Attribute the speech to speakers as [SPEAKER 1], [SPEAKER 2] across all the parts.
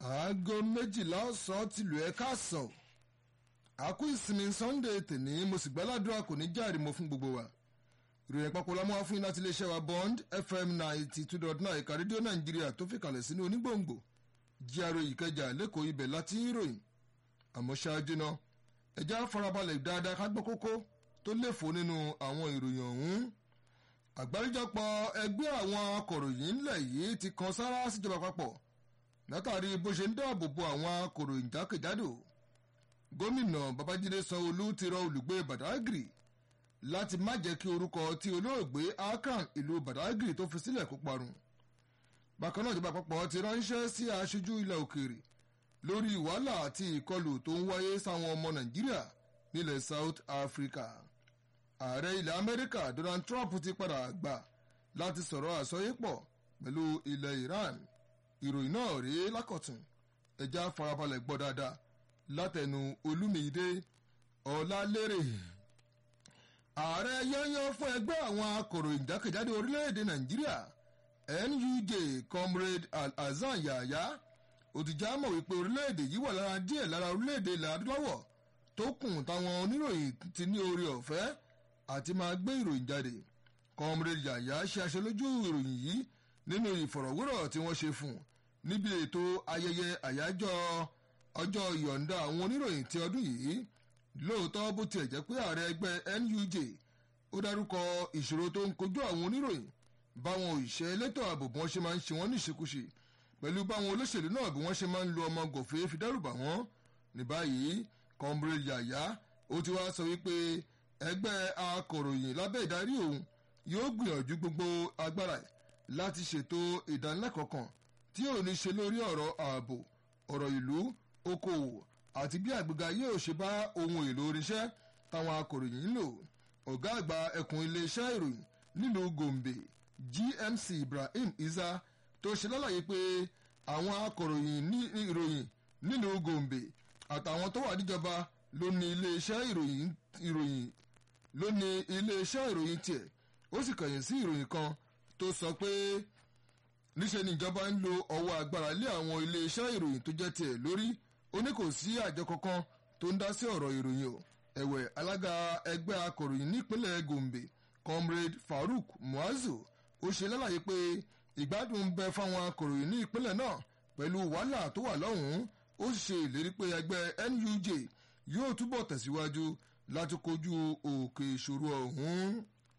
[SPEAKER 1] aago méjìlá ọ̀sán tìlú ẹ̀ káàsán àkú ìsinmi sunday tèní mo sì gbàládùra kò ní járe mo fún gbogbo wa ìròyìn àpapọ̀ la mú wá fún yín láti iléeṣẹ́ wa bond fm ninety two dot nine ẹ̀ka rédíò nàìjíríà tó fi kalẹ̀ sínú onígbòǹgbò jíaro ìkẹjà lẹ́kọ̀ọ́ ibẹ̀ láti ń ròyìn àmọ́ ṣáájú náà ẹ̀já farabalẹ̀ dáadáa ká gbọ́ kókó tó léfò nínú àwọn ìròyìn ọ̀hún àgbáríjọpọ̀ ẹgbẹ́ àwọn akọ̀ròyìn ńlẹ̀ yìí ti kan sára síjọba papọ̀ látàrí bó ṣe ń dáàbò bo àwọn akọ̀ròyìn jákèjádò gómìnà babájídé sanwóolu ti rọ olùgbé badagry láti má jẹ́ kí orúkọ tí olóògbé akran ìlú badagry tó fi sílẹ̀ kó parun bákan náà ìjọba àpapọ̀ ti ránṣẹ́ sí aṣojú ilẹ̀ òkèèrè lórí wàhálà àti ìkọlù tó ń wáyé sáwọn ọmọ nàìjíríà nílẹ̀ south africa ààrẹ ilẹ̀ amẹ́ríkà donald trump ti padà gbà láti sọ̀rọ̀ àsọyépọ̀ pẹ̀lú ilẹ̀ iran ìròyìn náà rèé lákọ̀tún ẹja farabalẹ̀ gbọ́ dáadáa látẹnu olúmídé ọ̀làlérè ààrẹ yányán fún ẹgbẹ́ àwọn akọ̀ròyìn jákèjádò orílẹ̀-èdè nàìjíríà nuj comrade alhassan yahaya òtìjà mọ̀ wípé orílẹ̀-èdè yìí wà lára díẹ̀ lára orílẹ̀-èdè ilẹ̀ adúláwọ̀ tó kùn táwọn oníròyìn ti ní oore ọ̀fẹ́ àti máa gbé ìròyìn jáde comrade yahaya ṣe aṣojú ìròyìn yìí nínú ìfọ̀rọ̀wérọ̀ tí wọ́n ṣe fún níbi ètò ayẹyẹ àyájọ́ ọjọ́ ìyọ̀ǹda àwọn oníròyìn ti ọdún yìí lóòótọ́ bó tiẹ̀ jẹ́ pé ààrẹ ẹgbẹ́ nuj ó dárúkọ ìṣòro tó ń kojú àwọn oníròyìn báwọn òṣìṣẹ́ elétò ààbò bí wọ́n ṣe máa ń ṣe wọ́n ní ìṣekúṣe pẹ̀lú báwọn olóṣèlú náà bí wọ́n ṣe máa ń lo ọmọ gòfé fi dẹ́rùbà wọ́n ní báyìí comrade yàyà ó ti wá sọ wípé ẹgbẹ́ akọ̀ròyìn lábẹ́ ìdarí òun yóò gbìyànjú gbogbo agbára láti ṣètò ìdánilẹ́kọ̀ọ́ kan tí yóò ní ṣe lórí ọ̀rọ̀ ààbò ọ̀rọ̀ ìlú okòwò àti bí àgbéga yóò ṣe bá ohun èlò oríṣẹ́ táwọn akọ̀ròyìn ń lò ọ̀gá àgbà ẹkùn iléeṣẹ́ ìròyìn nílùú gombe gmc ibrahim isa tó ṣe lálàyé pé àwọn akọ̀ròyìn ní ìròyìn nílùú gombe àtàwọn tó wà níjọba ló ní iléeṣẹ́ ìròyìn ìròyìn ló ní iléeṣẹ́ ìròyìn tiẹ̀ ó sì kàyìn sí ìròyìn kan tó sọ pé níṣẹ́ ni ìjọba ń lo ọwọ́ agbára lé àwọn iléeṣẹ́ ìròyìn tó jẹ́ tiẹ̀ lórí ó ní kò sí àjọ kankan tó ń dá sí ọ̀rọ̀ ìròyìn o ẹ̀wẹ̀ alága ẹgbẹ́ akọ̀ròyìn nípínlẹ̀ gombe comrade farouk muazu ó ṣe lálàyé pé ìgbádùn ń bẹ fáwọn akọ̀ròyìn ní ìpínlẹ̀ náà pẹ̀lú wàhálà tó wà lọ́hùn-ún ó sì ṣe ìlérí pé ẹgbẹ́ nuj yóò túbọ̀ tẹ̀síwájú láti kojú òkè ìṣòro ọ̀hún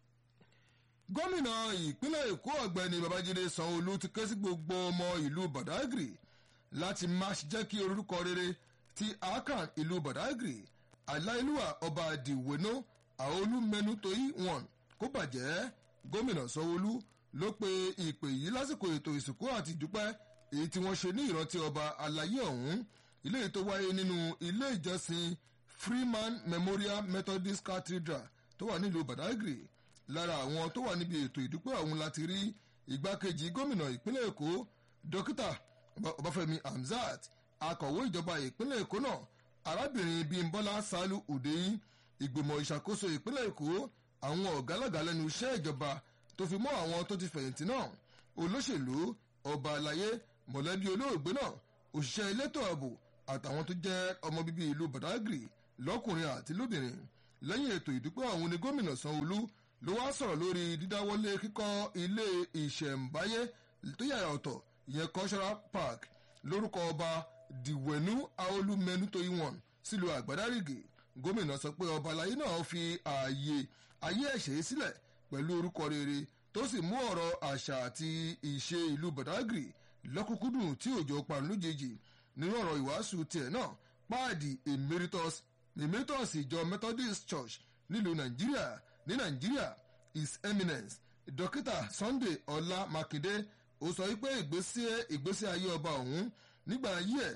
[SPEAKER 1] gómìnà ìpínlẹ̀ èkó ọ̀gbẹ́ni babájídé sanwóolu ti ké sí gbogbo ọmọ ìlú badagry láti má jẹ́ kí orúkọ rere ti akan ìlú badagry aláìlúwà ọba dìwénú àolúmẹnu tóyí wọn kó bàjẹ́ gómìnà sanwóolu ló pe ìpè yìí lásìkò ètò ìsìnkú àti ìdúpẹ́ èyí tí wọ́n ṣe ní ìrántí ọba alayé ọ̀hún ilé tó wáyé nínú ilé ìjọsìn freeman memorial methodist cathedral tó wà nílùú badagry lára àwọn tó wà níbi ètò ìdúpẹ́ ọ̀hún láti rí igbákejì gómìnà ìpínlẹ̀ èkó dókítà ọbáfẹ́mi hamzat akọ̀wé ìjọba ìpínlẹ̀ èkó náà arábìnrin bímbọ́lá salu udeyin ìgbìmọ̀ ìṣàkóso ìpínlẹ̀ èkó àwọn ọ̀gálàgà lẹ́nu iṣẹ́ ìjọba tó fi mọ́ àwọn tó ti fẹ̀yìntì náà olóṣèlú ọba àlàyé mọ̀lẹ́bí olóògbé náà òṣìṣẹ́ elétò ààbò àtàwọn tó jẹ́ ọmọ bíbí ìlú badagry lọ́kùnrin àti lóbìnrin lẹ́yìn ètò ìdúpẹ́ ọ̀hún ni gómìnà sanwó-olú ló wá sọ̀rọ̀ lórí dídáwọ́lé kíkọ́ ilé ìṣẹ̀ǹbáyé tó yàrá ọ̀tọ̀ ìyẹn cultural park lórúkọ ọba dìwẹ̀nú aolúmẹ́nu tó ìwọ̀n sílùú àgbàdárìgì gómìnà sọ pé ọba alayé náà fi ààyè ayé ẹ̀ṣẹ̀ sílẹ̀ pẹ̀lú orúkọ rere tó sì mú ọ̀rọ̀ àṣà àti ìṣe ìlú badagry lọ́kùnkúndùn tí òjò parun lójijì nínú ọ̀rọ̀ ìwàásù tiẹ̀ náà páàdì emeritus emeritus ìjọ methodist church nílùú nàìjíríà ní nàìjíríà his eminence dókítà sunday ọlá mákindé ó sọ wípé ìgbésí ayé ọba ọ̀hún nígbà ayé ẹ̀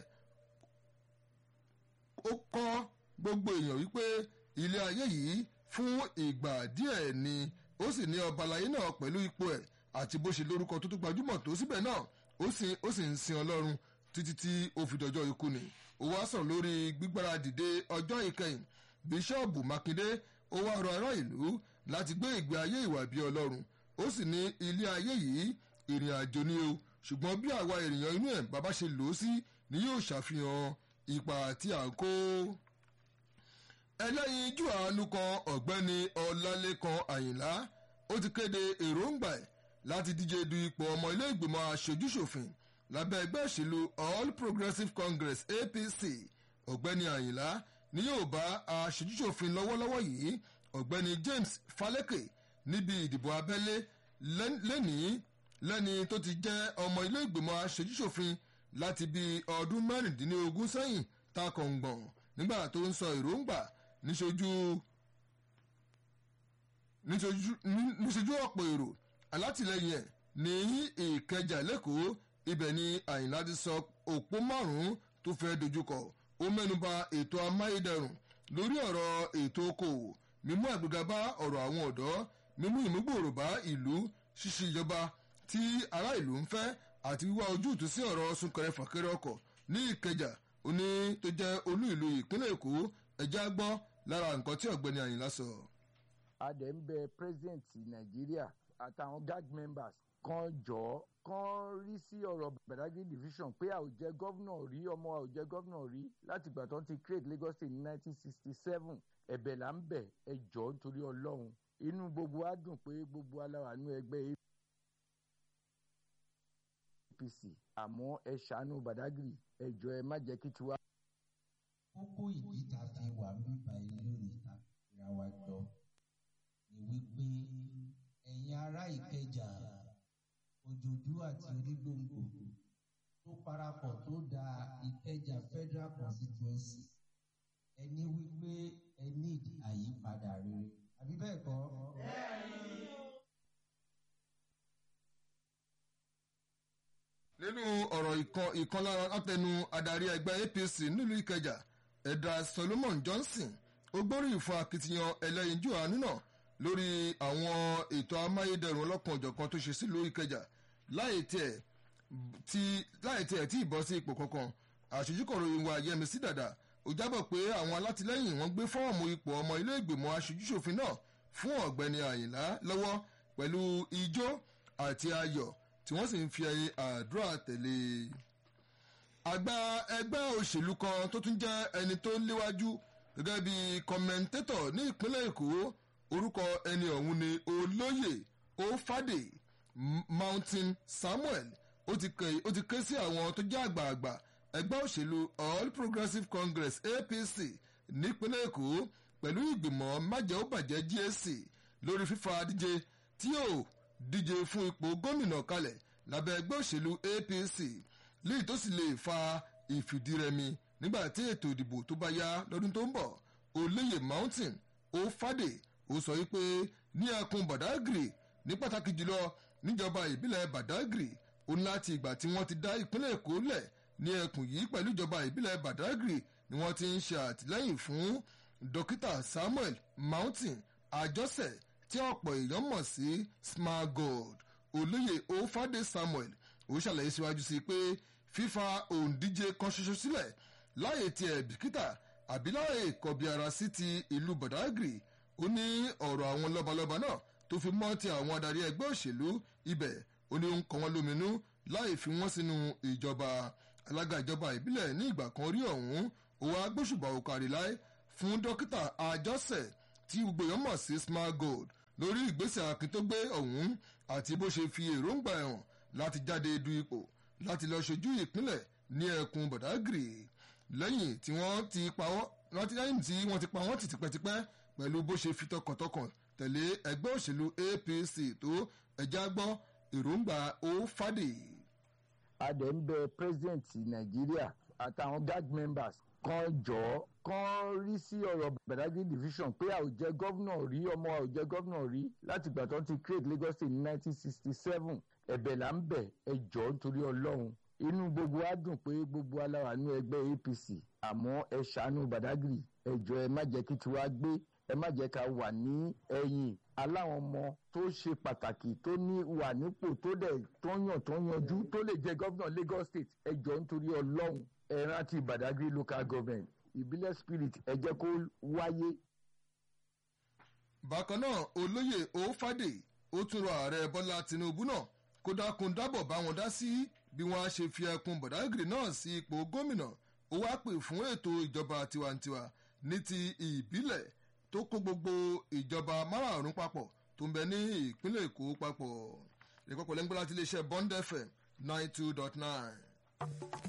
[SPEAKER 1] ó kọ́ gbogbo èèyàn wípé ilé ayé yìí fún ìgbà díẹ̀ ni ó sì ní ọba alayé náà pẹ̀lú ipò ẹ̀ àti bó ṣe lórúkọ tó tún gbajúmọ̀ tó síbẹ̀ náà ó sì ń sin ọlọ́run títí tí ó fi dọjọ́ ikú ni ó wá sọ̀rọ̀ lórí gbígbára dìde ọjọ́ ìkẹyìn bíṣọ́ọ̀bù mákindé ó wá rọ ará ìlú láti gbé ìgbé ayé ìwà bí ọlọ́run ó sì ní ilé ayé yìí ìrìn àjò ni o ṣùgbọ́n bí àwa ènìyàn inú ẹ̀ bàbá ṣe lò ó sí ni yóò ṣàfihàn ipa tí à ń kó. ẹlẹ́yinjú àánú kan ọ̀gbẹ́ni ọlálékan àyìnlá ó ti kéde èròǹgbà ẹ̀ láti díje du ipò ọmọ ilé ìgbìmọ̀ aṣojúṣòfin lábẹ́ ẹgbẹ́ òṣèlú all progressives congress apc ọ̀gbẹ́ni àyìnlá ni yóò bá aṣojúṣòfin lọ́wọ́lọ́wọ́ yìí ọ̀gbẹ́ni james faleke níbi ìdìbò abẹ́lé lẹ́nìí lẹ́ni tó ti jẹ́ ọmọ ilé ìgbìmọ̀ aṣojúṣòfin láti bí ọdún mẹ́rìndínlógún sẹ́yìn ta kọ̀ǹgbọ̀n nígbà tó ń sọ èròǹgbà níṣojú níṣojú ọ̀pọ̀ èrò alátìlẹyìn ẹ̀ ní ìkẹjà lẹ́kọ̀ọ́ ibẹ̀ ni àyìnlá ti sọ òpó márùn-ún tó fẹ́ dojúkọ ó mẹ́nuba ètò amáyédẹrùn lórí ọ̀rọ̀ ètò okòwò mímú àgbéga bá ọ̀rọ̀ àwọn ọ̀dọ́ mímú ìmúgbòòrò bá ìlú ṣíṣe ìjọba tí ará ìlú ń fẹ́ àti wíwá ojútùú sí ọ̀rọ̀ súnkẹrẹ fàkẹrẹ ọkọ̀ ní ìkẹjà oní tó jẹ́ olú ìlú ìpínlẹ̀ èkó ẹja gbọ́ lára nǹkan tí ọ̀gbẹ́ni àyìnlá sọ.
[SPEAKER 2] a dẹ̀ ń bẹ president nàìjíríà àtàwọn gag members kan jọ kan rí sí ọ̀rọ̀ badagry division pé a ò jẹ́ gọ́vnà rí ọmọ a ò jẹ́ gọ́vnà rí láti ìgbà tó ń ti create lagos state ní nineteen sixty seven ẹ̀bẹ̀ là ń bẹ̀ ẹ jọ nítorí ọlọ́run inú gbogbo wa dùn pé gbogbo aláwa nú ẹgbẹ́ apc àmọ́ ẹ ṣàánú badagry ẹ jọ ẹ má jẹ́ kí tiwa.
[SPEAKER 3] kókó ìdí tá a fi wà ń bíbá ilé lónìí tá a fi ra wa jọ ni wípé ẹ̀yin ará ìkẹjà òjòdú àti onígbòǹgbò tó parapọ̀ tó da ìkẹjà federal constituency ẹni wípé ẹ need àyípadà rere àbí bẹ́ẹ̀ kọ́.
[SPEAKER 1] nínú ọ̀rọ̀ ìkan lára látẹnu adarí ẹgbẹ́ apc nílùú ìkẹjà ẹ̀dà solomon johnson ó gbóríyìn fún akitiyan ẹlẹ́yinjú àánú náà lórí àwọn ètò amáyédẹrùn ọlọ́kan òjọ̀kan tó ṣe sílùú ìkẹjà láì tiẹ̀ tí láì tiẹ̀ tí ìbọn sí ipò kankan àṣojúkọ̀ròyìn wa yẹmísí dàda ó jábọ̀ pé àwọn alátìlẹ́yìn wọn gbé fọ́ọ̀mù ipò ọmọ ilé ìgbìmọ̀ aṣojúṣòfin náà fún ọ̀gbẹ́ni àyìnlá lọ́wọ́ pẹ̀lú ijó àti ayọ̀ tí wọ́n sì ń fi àdúrà tẹ̀lé àgbà ẹgbẹ́ òṣèlú kan tó tún jẹ́ ẹni tó léwájú gẹ́gẹ́ bí kọ́mẹ́ńtétọ̀ ní ìpínlẹ̀ èkó orúkọ ẹni ọ̀hún ni olóyè ofade mountain samuel ó ti ké sí àwọn tó jẹ́ àgbààgbà ẹgbẹ́ òṣèlú all progressives congress apc nípínlẹ̀ èkó pẹ̀lú ìgbìmọ̀ májẹ̀ ó bàjẹ́ gsc lórí fífa díje tí yóò díje fún ipò gómìnà kalẹ̀ lábẹ́ ẹgbẹ́ òṣèlú apc léyìí tó sì lè fa ìfìdírẹmi nígbà tí ètò ìdìbò tó bá yá lọ́dún tó ń bọ̀ olóyè mountain ofade ó sọ wípé ní ẹkùn badagry ní pàtàkì jùlọ níjọba ìbílẹ̀ badagry ó ní láti ìgbà tí wọ́n ti dá ìpínlẹ̀ èkó lẹ̀ ní ẹkùn yìí pẹ̀lú ìjọba ìbílẹ̀ badagry ni wọ́n ti ń ṣe àtìlẹ́yìn fún dókítà samuel mountain àjọsẹ̀ tí ọ̀pọ̀ èèyàn mọ̀ sí smart gold olóyè ofade samuel ó ṣàlàyé síwájú sí pé fífa òǹdíje kan ṣoṣo sílẹ̀ láyè tiẹ̀ bìkítà àbí láyè kọ̀bí ara sí ti ìlú badagry ó ní ọ̀rọ̀ àwọn lọ́balọ́ba náà tó fi mọ́ ti àwọn adarí ẹgbẹ́ òṣèlú ibẹ̀ ó ní ó ń kọ́ wọn lóminú láì fi wọ́n sínú ìjọba alága ìjọba ìbílẹ̀ ní ìgbà kan rí ọ̀hún òwò agbóṣùbà òkàrí láì fún dókítà àjọsẹ̀ tí gbogbo èèyàn mọ̀ sí smart gold lórí ìgbésẹ̀ akin tó gbé ọ̀hún àti bó ṣe fi èròǹgbà ẹ̀hàn láti jáde du ipò láti lọ ṣojú ìpínlẹ̀ ní ẹkùn badagry lẹ́yìn tí wọ́n ti pa wọ́n lẹ́yìn tí wọ́n ti pa wọ́n ti tipẹ́tipẹ́ pẹ̀lú bó ṣe fi tọkàntọkàn tẹ̀lé ẹgbẹ́ òṣèlú apc tó ẹja gbọ́ èròǹgbà ó fàdé.
[SPEAKER 2] a dẹ̀ ń bẹ president nàìjíríà àtàwọn gag members kan jọ kan rí sí ọ̀rọ̀ badagry division pé a ò jẹ́ gọ́vnà rí ọmọ a ò jẹ́ gọ́vnà rí láti ìgbà tó ń ti create lagos state ní nineteen sixty seven ẹ̀bẹ̀ là ń bẹ̀ ẹ jọ nítorí ọlọ́run inú gbogbo wa dùn pé gbogbo aláwa nú ẹgbẹ́ apc àmọ́ ẹ ṣàánú badagry ẹ jọ ẹ má jẹ́ kí tiwa gbé ẹ má jẹ́ ká wà ní ẹ̀yìn aláwọn ọmọ tó ṣe pàtàkì tó ní wà nípò tó dẹ̀ tó yàn tó yanjú tó lè jẹ́ gọ́vnà lagos state ẹ jọ nítorí ọlọ́run ẹ rántí badagry local government ìbílẹ̀ spirit ẹ jẹ́ kó wáyé.
[SPEAKER 1] bákan náà olóyè òfàdé ó tún rọ ààrẹ bọ́lá tinubu náà kó dákun dábọ̀ bá wọn dá sí bí wọ́n á ṣe fi ẹkùn bọ̀dágìrì náà sí ipò gómìnà ó wá pè fún ètò ìjọba tiwantiwa ní ti ìbílẹ̀ tó kó gbogbo ìjọba márààrún papọ̀ tó ń bẹ ní ìpínlẹ̀ èkó papọ̀ ìkọ́kọ̀ lẹ́ńgbọ́n láti iléeṣẹ́ bond fm nine two dot nine.